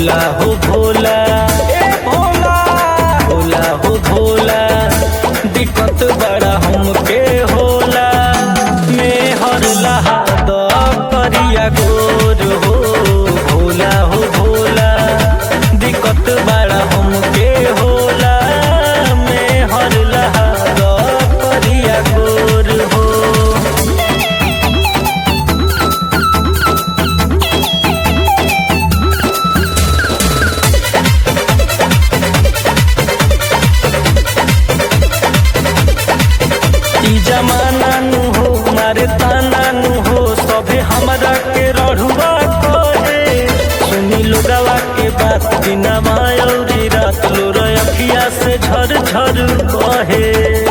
भोला हो भोला ए भोला भोला हो भोला दिक्कत बड़ा हमके होला मेहर लहा द करिया गोर हो भोला हो भोला दिक्कत बड़ा हमके होला मेहर लहा द करिया गोर हो ई जमाना नु हो मारे ताना नु हो सभे हमरा के रढ़ुआ कहे सुनी लोगवा के बात बिना मायौरी रात लो अखिया से झर झर कहे